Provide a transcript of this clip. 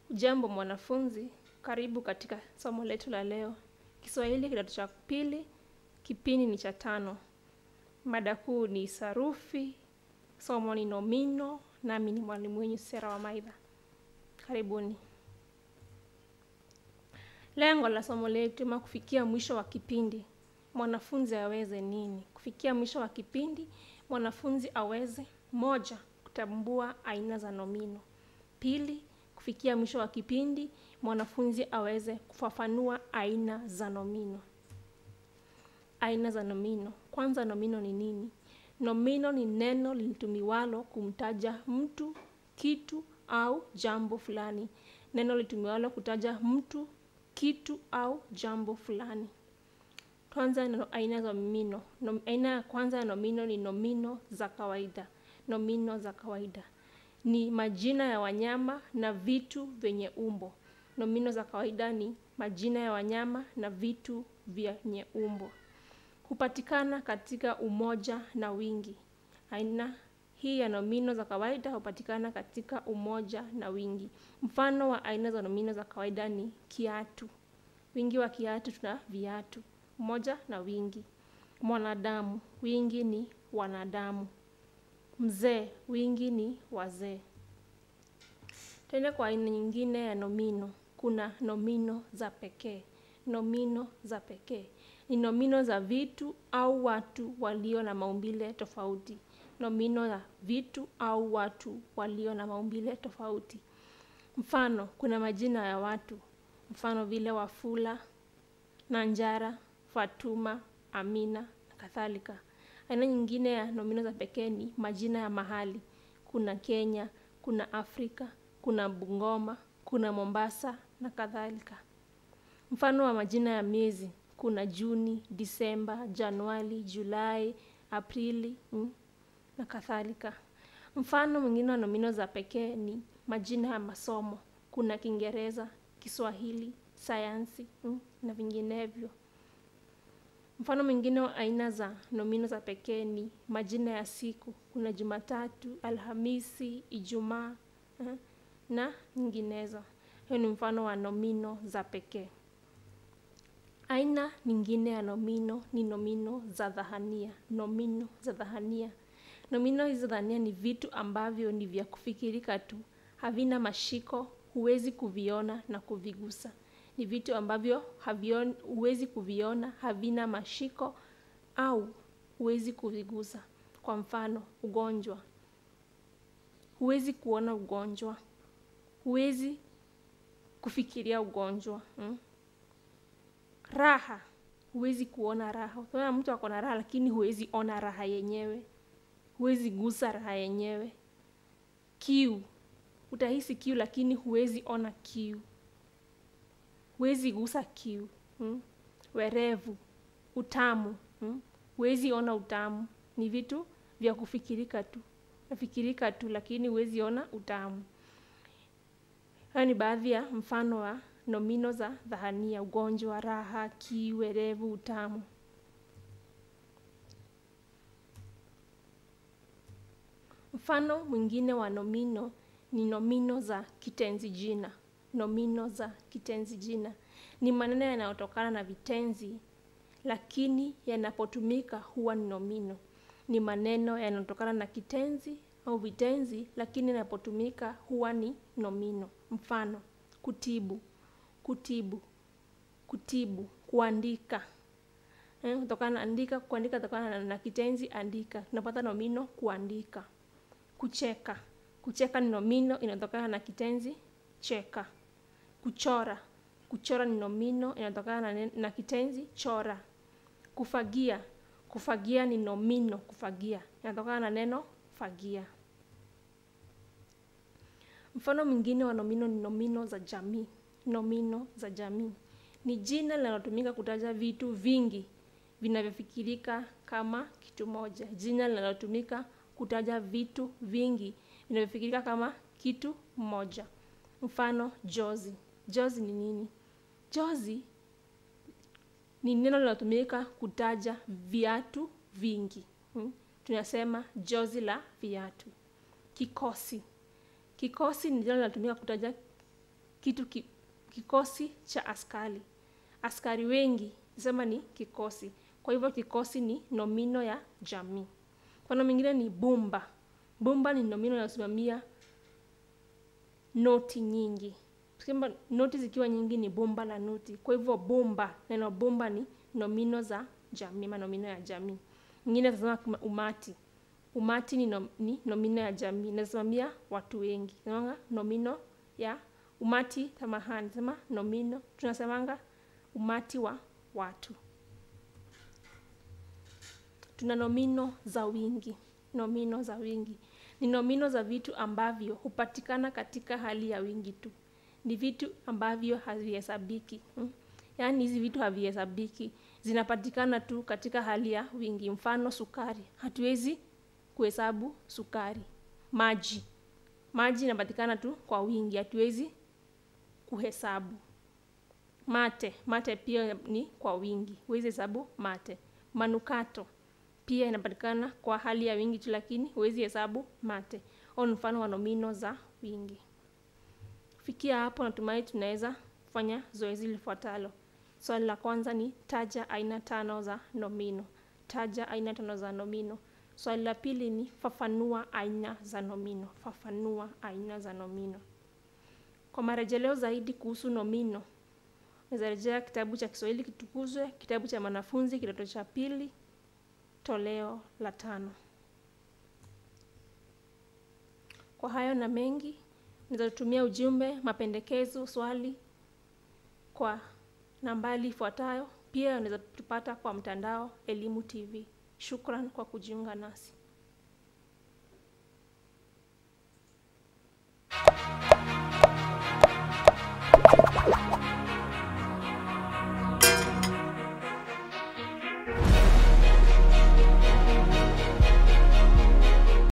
Ujambo mwanafunzi, karibu katika somo letu la leo. Kiswahili kidato cha pili, kipindi ni cha tano. Mada kuu ni sarufi, somo ni nomino, nami ni mwalimu wenyu Sera wa Maidha. Karibuni. Lengo la somo letu ama kufikia mwisho wa kipindi, mwanafunzi aweze nini? Kufikia mwisho wa kipindi, mwanafunzi aweze moja, kutambua aina za nomino. Pili, kufikia mwisho wa kipindi, mwanafunzi aweze kufafanua aina za nomino. Aina za nomino. Kwanza, nomino ni nini? Nomino ni neno litumiwalo kumtaja mtu, kitu au jambo fulani. Neno litumiwalo kutaja mtu, kitu au jambo fulani. Kwanza, no, aina za nomino. Nom, aina ya kwanza ya nomino ni nomino za kawaida. Nomino za kawaida ni majina ya wanyama na vitu vyenye umbo. Nomino za kawaida ni majina ya wanyama na vitu vyenye umbo. Hupatikana katika umoja na wingi. Aina hii ya nomino za kawaida hupatikana katika umoja na wingi. Mfano wa aina za nomino za kawaida ni kiatu. Wingi wa kiatu tuna viatu. Umoja na wingi. Mwanadamu, wingi ni wanadamu. Mzee, wingi ni wazee. Tende kwa aina nyingine ya nomino, kuna nomino za pekee. Nomino za pekee ni nomino za vitu au watu walio na maumbile tofauti. Nomino za vitu au watu walio na maumbile tofauti. Mfano, kuna majina ya watu, mfano vile Wafula, Nanjara, Fatuma, Amina na kadhalika. Aina nyingine ya nomino za pekee ni majina ya mahali. Kuna Kenya, kuna Afrika, kuna Bungoma, kuna Mombasa na kadhalika. Mfano wa majina ya miezi, kuna Juni, Disemba, Januari, Julai, Aprili mm, na kadhalika. Mfano mwingine wa nomino za pekee ni majina ya masomo. Kuna Kiingereza, Kiswahili, sayansi mm, na vinginevyo. Mfano mwingine wa aina za nomino za pekee ni majina ya siku. Kuna Jumatatu, Alhamisi, Ijumaa eh, na nyinginezo. Hiyo ni mfano wa nomino za pekee. Aina nyingine ya nomino ni nomino za dhahania. Nomino za dhahania. Nomino hizo dhahania ni vitu ambavyo ni vya kufikirika tu, havina mashiko, huwezi kuviona na kuvigusa ni vitu ambavyo havion, huwezi kuviona, havina mashiko au huwezi kuvigusa. Kwa mfano, ugonjwa, huwezi kuona ugonjwa, huwezi kufikiria ugonjwa hmm? Raha, huwezi kuona raha. Utaona mtu ako na raha, lakini huwezi ona raha yenyewe, huwezi gusa raha yenyewe. Kiu, utahisi kiu, lakini huwezi ona kiu huwezi gusa kiu hmm? Werevu, utamu hmm? Huwezi ona utamu. Ni vitu vya kufikirika tu, nafikirika tu, lakini huwezi ona utamu. Hayo ni baadhi ya mfano wa nomino za dhahania: ugonjwa, raha, kiu, werevu, utamu. Mfano mwingine wa nomino ni nomino za kitenzi jina. Nomino za kitenzi jina ni maneno yanayotokana na vitenzi, lakini yanapotumika huwa ni nomino. Ni maneno yanayotokana na kitenzi au vitenzi, lakini yanapotumika huwa ni nomino. Mfano: kutibu, kutibu, kutibu, kuandika eh, kutokana na andika, kuandika kutokana na, na kitenzi andika, tunapata nomino kuandika. Kucheka, kucheka ni nomino inatokana na kitenzi cheka. Kuchora, kuchora ni nomino inatokana na, na kitenzi chora. Kufagia, kufagia ni nomino kufagia inatokana na neno fagia. Mfano mwingine wa nomino ni nomino za jamii. Nomino za jamii ni jina linalotumika kutaja vitu vingi vinavyofikirika kama kitu moja. Jina linalotumika kutaja vitu vingi vinavyofikirika kama kitu moja. Mfano, jozi. Jozi ni nini? Jozi ni neno linalotumika kutaja viatu vingi hmm? Tunasema jozi la viatu. Kikosi. Kikosi ni neno linatumika kutaja kitu ki, kikosi cha askari askari wengi sema ni kikosi kwa hivyo kikosi ni nomino ya jamii mfano mwingine ni bumba bumba ni nomino inayosimamia noti nyingi Tukisema noti zikiwa nyingi ni bumba la noti kwa hivyo bumba neno bumba ni nomino za jamii ama nomino ya jamii nyingine tunasema kama umati umati ni, nom, ni nomino ya jamii inasimamia watu wengi Tunasemanga nomino ya umati samahani sema nomino tunasemanga umati wa watu tuna nomino za wingi nomino za wingi ni nomino za vitu ambavyo hupatikana katika hali ya wingi tu ni vitu ambavyo havihesabiki hmm? yaani hizi vitu havihesabiki zinapatikana tu katika hali ya wingi mfano sukari hatuwezi kuhesabu sukari maji maji inapatikana tu kwa wingi hatuwezi kuhesabu mate mate pia ni kwa wingi huwezi hesabu mate manukato pia inapatikana kwa hali ya wingi tu lakini huwezi hesabu mate au ni mfano wa nomino za wingi fikia hapo natumai tunaweza kufanya zoezi lifuatalo swali la kwanza ni taja aina tano za nomino taja aina tano za nomino swali la pili ni fafanua aina za nomino fafanua aina za nomino kwa marejeleo zaidi kuhusu nomino naweza rejea kitabu cha kiswahili kitukuzwe kitabu cha mwanafunzi kidato cha pili toleo la tano kwa hayo na mengi naweza kutumia ujumbe mapendekezo swali kwa nambali ifuatayo pia unaweza tupata kwa mtandao elimu tv shukran kwa kujiunga nasi